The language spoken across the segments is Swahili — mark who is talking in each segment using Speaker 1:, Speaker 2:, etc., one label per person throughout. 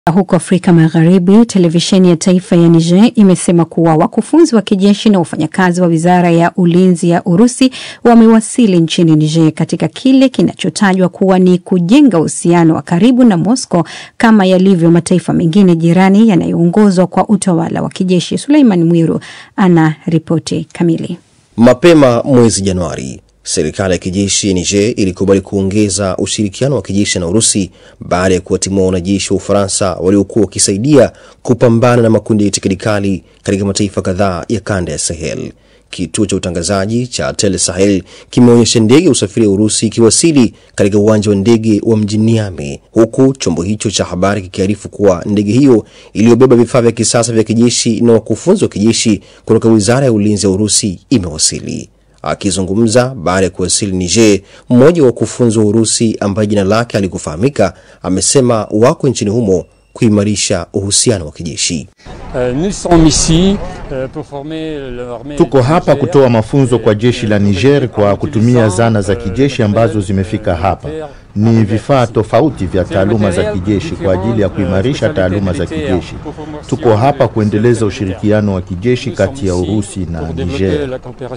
Speaker 1: Huko Afrika Magharibi, televisheni ya taifa ya Niger imesema kuwa wakufunzi wa kijeshi na wafanyakazi wa wizara ya ulinzi ya Urusi wamewasili nchini Niger katika kile kinachotajwa kuwa ni kujenga uhusiano wa karibu na Moscow kama yalivyo mataifa mengine jirani yanayoongozwa kwa utawala wa kijeshi. Suleiman Mwiru ana ripoti kamili.
Speaker 2: Mapema mwezi Januari, serikali ya kijeshi ya Niger ilikubali kuongeza ushirikiano wa kijeshi na Urusi baada ya kuwatimua wanajeshi wa Ufaransa waliokuwa wakisaidia kupambana na makundi ya itikadi kali katika mataifa kadhaa ya kanda ya Sahel. Kituo cha utangazaji cha Tele Sahel kimeonyesha ndege ya usafiri wa Urusi ikiwasili katika uwanja wa ndege wa mjini Niamey, huku chombo hicho cha habari kikiarifu kuwa ndege hiyo iliyobeba vifaa vya kisasa vya kijeshi na wakufunzi wa kijeshi kutoka wizara ya ulinzi ya Urusi imewasili. Akizungumza baada ya kuwasili Niger, mmoja wa wakufunzi wa Urusi ambaye jina lake alikufahamika amesema wako nchini humo kuimarisha uhusiano wa kijeshi.
Speaker 3: Tuko hapa kutoa mafunzo kwa jeshi la Niger kwa kutumia zana za kijeshi ambazo zimefika hapa. Ni vifaa tofauti vya taaluma za kijeshi kwa ajili ya kuimarisha taaluma za kijeshi. Tuko hapa kuendeleza ushirikiano wa kijeshi kati ya Urusi na Niger.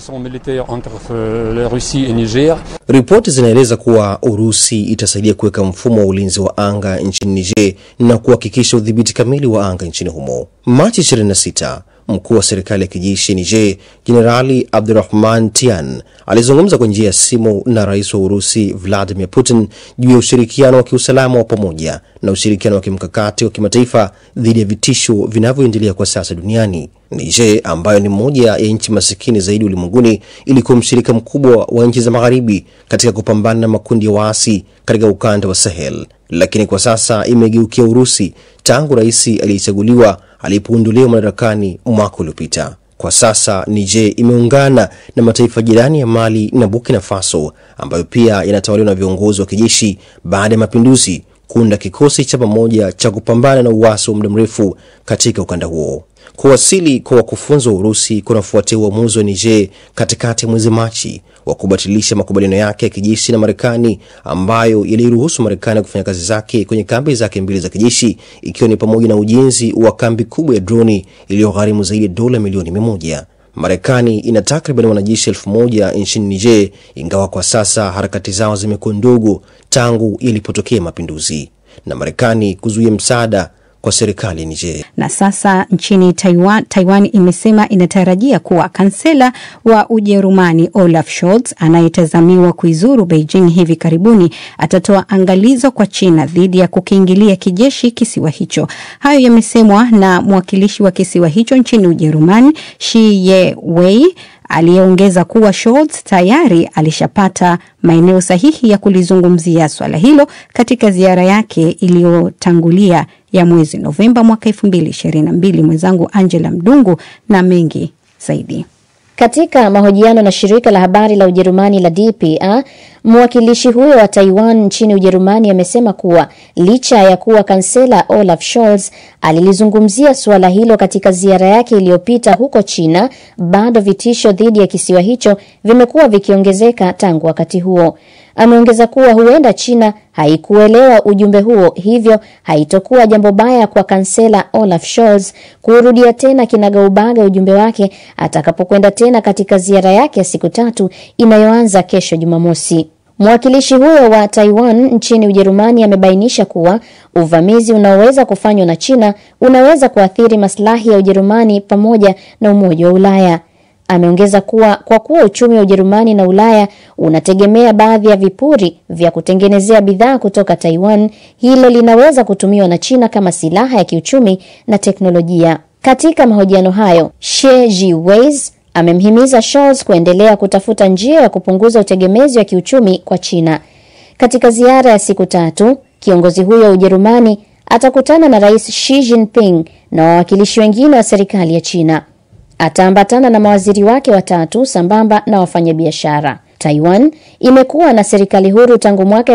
Speaker 2: Ripoti zinaeleza kuwa Urusi itasaidia kuweka mfumo wa ulinzi wa anga nchini Niger na kuhakikisha udhibiti kamili wa anga nchini humo. Machi 26 Mkuu wa serikali ya kijeshi Niger Jenerali Abdurahman Tian alizungumza kwa njia ya simu na rais wa Urusi Vladimir Putin juu ya ushirikiano wa kiusalama wa pamoja na ushirikiano wa kimkakati wa kimataifa dhidi ya vitisho vinavyoendelea kwa sasa duniani. Niger ambayo ni moja ya nchi masikini zaidi ulimwenguni ilikuwa mshirika mkubwa wa nchi za magharibi katika kupambana na makundi ya waasi katika ukanda wa Sahel, lakini kwa sasa imegeukia Urusi tangu rais aliyechaguliwa alipoondolewa madarakani mwaka uliopita. Kwa sasa Niger imeungana na mataifa jirani ya Mali na Burkina Faso ambayo pia yanatawaliwa na viongozi wa kijeshi baada ya mapinduzi kuunda kikosi cha pamoja cha kupambana na uasi wa muda mrefu katika ukanda huo. Kuwasili kwa wakufunzi wa Urusi kunafuatia uamuzi wa Niger katikati ya mwezi Machi wa kubatilisha makubaliano yake ya kijeshi na Marekani ambayo yaliruhusu Marekani kufanya kazi zake kwenye kambi zake mbili za kijeshi ikiwa ni pamoja na ujenzi wa kambi kubwa ya droni iliyogharimu zaidi ya dola milioni mia moja. Marekani ina takriban wanajeshi elfu moja nchini Niger, ingawa kwa sasa harakati zao zimekuwa ndogo tangu yalipotokea mapinduzi na Marekani kuzuia msaada kwa serikali ya Niger.
Speaker 1: Na sasa nchini Taiwan, Taiwan imesema inatarajia kuwa kansela wa Ujerumani Olaf Scholz anayetazamiwa kuizuru Beijing hivi karibuni atatoa angalizo kwa China dhidi ya kukiingilia kijeshi kisiwa hicho. Hayo yamesemwa na mwakilishi wa kisiwa hicho nchini Ujerumani Shi Ye Wei aliyeongeza kuwa Scholz tayari alishapata maeneo sahihi ya kulizungumzia swala hilo katika ziara yake iliyotangulia ya mwezi Novemba mwaka elfu mbili ishirini na mbili. Mwenzangu Angela Mdungu na mengi zaidi.
Speaker 4: Katika mahojiano na shirika la habari la Ujerumani la DPA, mwakilishi huyo wa Taiwan nchini Ujerumani amesema kuwa licha ya kuwa kansela Olaf Scholz alilizungumzia suala hilo katika ziara yake iliyopita huko China, bado vitisho dhidi ya kisiwa hicho vimekuwa vikiongezeka tangu wakati huo. Ameongeza kuwa huenda China haikuelewa ujumbe huo, hivyo haitokuwa jambo baya kwa kansela Olaf Scholz kurudia tena kinagaubaga ujumbe wake atakapokwenda tena katika ziara yake ya siku tatu inayoanza kesho Jumamosi. Mwakilishi huyo wa Taiwan nchini Ujerumani amebainisha kuwa uvamizi unaoweza kufanywa na China unaweza kuathiri maslahi ya Ujerumani pamoja na Umoja wa Ulaya. Ameongeza kuwa kwa kuwa uchumi wa Ujerumani na Ulaya unategemea baadhi ya vipuri vya kutengenezea bidhaa kutoka Taiwan, hilo linaweza kutumiwa na China kama silaha ya kiuchumi na teknolojia. Katika mahojiano hayo, She Jiwei amemhimiza Scholz kuendelea kutafuta njia ya kupunguza utegemezi wa kiuchumi kwa China. Katika ziara ya siku tatu, kiongozi huyo wa Ujerumani atakutana na Rais Xi Jinping na wawakilishi wengine wa serikali ya China. Ataambatana na mawaziri wake watatu sambamba na wafanyabiashara. Taiwan imekuwa na serikali huru tangu mwaka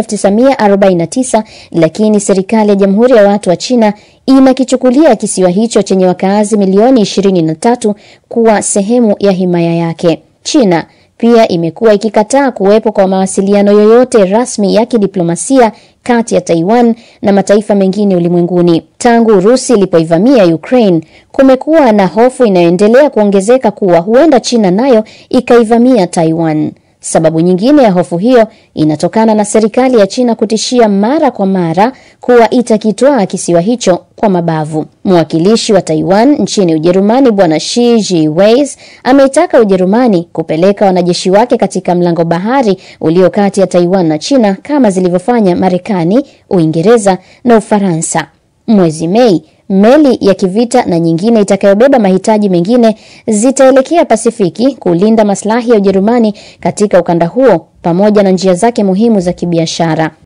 Speaker 4: 1949 lakini serikali ya Jamhuri ya Watu wa China inakichukulia kisiwa hicho chenye wakaazi milioni 23 kuwa sehemu ya himaya yake. China pia imekuwa ikikataa kuwepo kwa mawasiliano yoyote rasmi ya kidiplomasia kati ya Taiwan na mataifa mengine ulimwenguni. Tangu Urusi ilipoivamia Ukraine, kumekuwa na hofu inayoendelea kuongezeka kuwa huenda China nayo ikaivamia Taiwan. Sababu nyingine ya hofu hiyo inatokana na serikali ya China kutishia mara kwa mara kuwa itakitwaa kisiwa hicho kwa mabavu. Mwakilishi wa Taiwan nchini Ujerumani Bwana Shi Jiweis ameitaka Ujerumani kupeleka wanajeshi wake katika mlango bahari ulio kati ya Taiwan na China kama zilivyofanya Marekani, Uingereza na Ufaransa. Mwezi Mei, meli ya kivita na nyingine itakayobeba mahitaji mengine zitaelekea Pasifiki kulinda maslahi ya Ujerumani katika ukanda huo pamoja na njia zake muhimu za kibiashara.